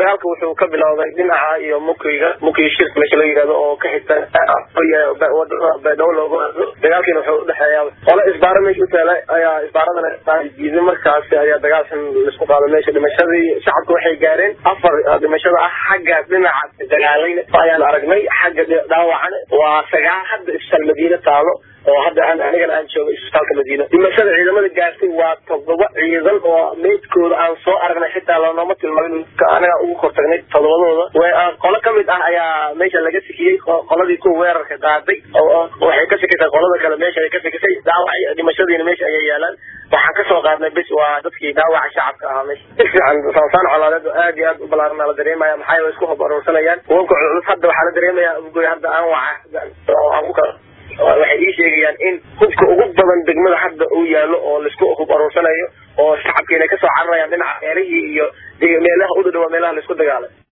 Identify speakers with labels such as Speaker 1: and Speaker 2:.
Speaker 1: dagaalka wuxuu ka bilowday dhinaca iyo mukiga mukiga shirka meesha la yihahdo oo ka xigta wadada baydhabo looga wado dagaalkiina wuxuu udhexeeya qole isbaaro meesha utaala ayaa isbaaradana diiday markaasi ayaa dagaalkan laisku qaado meesha dhimashadii shacabka waxay gaareen afar dhimashada ah xagga dhinaca dagaalayna ayaan aragnay xagga dhaawacana waa sagaal hadda isbitaal madiine taalo oo hadda aan anigana aan joogo isbitaalka madiina dhimashada ciidamada gaartay waa todoba ciidan oo meydkooda aan soo aragnay xitaa loonoma tilmaamin anaga ugu kortagnay todobadooda qolo kamid ah ayaa meesha laga sikiyey qoladii kuwa weerarka qaaday waxay ka sikisay qolada kale meesha ay ka sikisay dhaawac dhimashadiina meesha ayay yaalaan waxaan kasoo qaadnay bis waa dadkii dhaawaca shacabka ahaa meesha si fiican saansaan colaadeed aad iyo aad u balaaran la dareemaya maxaa yeele isku hob aruursanayaan wanka culus hadda waxaa la dareemaya goy hadda aan waca aan ku kala waxay ii sheegayaan in hubka ugu badan degmada hadda uu yaalo oo laisku hub aruursanayo oo shacabkiina kasoo cararayaan dhinaca meelihii iyo meelaha u dhadhawa meelaha laisku dagaalay